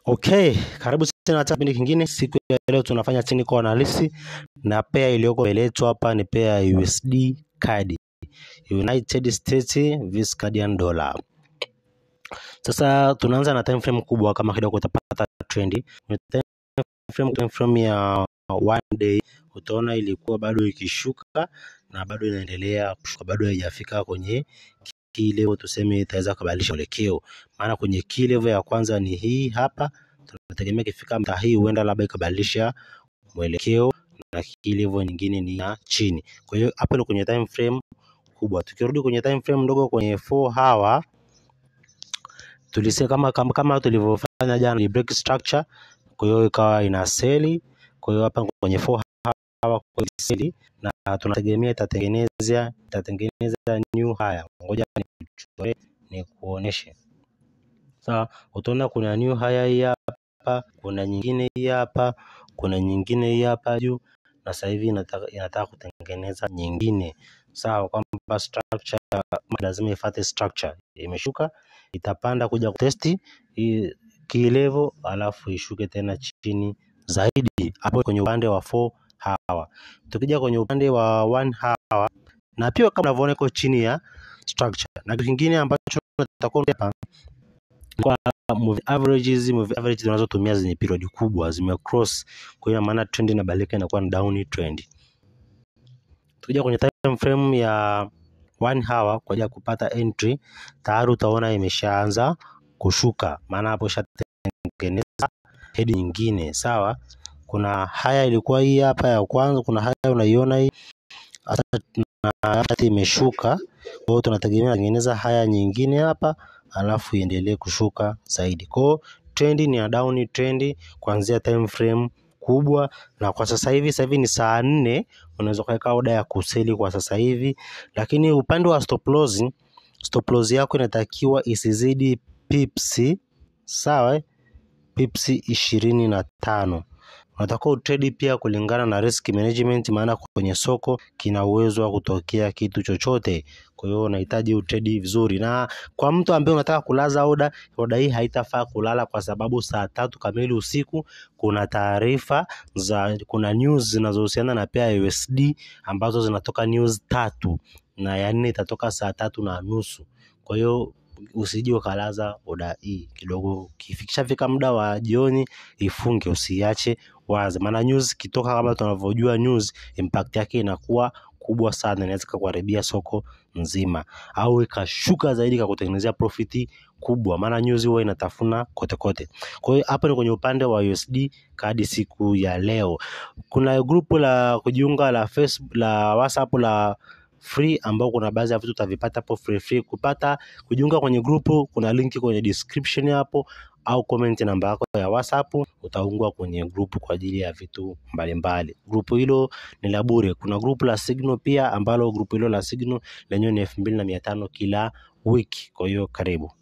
Okay, karibu tena katika kipindi kingine. Siku ya leo tunafanya technical analysis na pair iliyoko mbele yetu hapa ni pair ya USD CAD, United States vs Canadian dollar. Sasa tunaanza na time frame kubwa, kama kidogo utapata trend. Time frame, time frame ya one day utaona ilikuwa bado ikishuka na bado inaendelea kushuka, bado haijafika kwenye key level tuseme itaweza kubadilisha mwelekeo, maana kwenye key level ya kwanza ni hii hapa, tunategemea ikifika mtaa hii huenda labda ikabadilisha mwelekeo, na key level nyingine ni ya chini. Kwa hiyo hapo ni kwenye time frame kubwa. Tukirudi kwenye time frame ndogo, kwenye 4 hour tulisema kama, kama, kama tulivyofanya jana ni break structure, kwa hiyo ikawa ina seli. Kwa hiyo hapa kwenye 4 hour kwa seli na tunategemea itatengeneza itatengeneza new high. Ngoja nichore nikuoneshe. Sawa, utaona kuna new high hii hapa, kuna nyingine hii hapa, kuna nyingine hii hapa juu, na sasa hivi inataka, inataka kutengeneza nyingine. Sawa, kwamba structure lazima ifuate structure, imeshuka itapanda kuja kutesti hii key level, alafu ishuke tena chini zaidi hapo kwenye upande wa 4 hour. Tukija kwenye upande wa 1 hour na pia kama unavyoona iko chini ya structure, na kitu kingine ambacho tutakuwa hapa kwa moving averages, moving averages tunazotumia zenye period kubwa zime cross, kwa hiyo maana trend inabadilika inakuwa ni down trend. Tukija kwenye time frame ya 1 hour kwa ajili ya kupata entry, tayari utaona imeshaanza kushuka, maana hapo ishatengeneza head nyingine. Sawa, kuna haya ilikuwa hii hapa ya kwanza, kuna haya unaiona hii hata imeshuka. Kwa hiyo tunategemea tengeneza haya nyingine hapa, alafu iendelee kushuka zaidi. Kwa hiyo trend ni ya down trend kuanzia time frame kubwa, na kwa sasa hivi sasa hivi ni saa nne, unaweza kuweka oda ya kuseli kwa sasa hivi, lakini upande wa stop loss, stop loss yako inatakiwa isizidi pips, sawa, pips ishirini na tano unatakiwa utrade pia kulingana na risk management, maana kwenye soko kina uwezo wa kutokea kitu chochote. Kwa hiyo unahitaji utrade vizuri, na kwa mtu ambaye unataka kulaza oda, oda hii haitafaa kulala kwa sababu saa tatu kamili usiku kuna taarifa za, kuna news zinazohusiana na pia USD ambazo zinatoka news tatu, na ya nne itatoka saa tatu na nusu. Kwa hiyo usije ukalaza oda hii kidogo, kifikisha fika muda wa jioni ifunge, usiache wazi, maana news kitoka, kama tunavyojua news impact yake inakuwa kubwa sana, inaweza kuharibia soko nzima au ikashuka zaidi kakutengenezea profiti kubwa, maana news huwa inatafuna kote kote. Kwa hiyo hapo ni kwenye upande wa USD CAD siku ya leo. Kuna grupu la kujiunga la Facebook, la WhatsApp la free ambao kuna baadhi ya vitu utavipata hapo free free. Kupata kujiunga kwenye grupu, kuna linki kwenye description hapo au comment namba yako ya WhatsApp, utaungwa kwenye grupu kwa ajili ya vitu mbalimbali. Grupu hilo ni la bure. Kuna grupu la Signal pia ambalo grupu hilo la Signal lenyewe ni elfu mbili na mia tano kila wiki. Kwa hiyo karibu.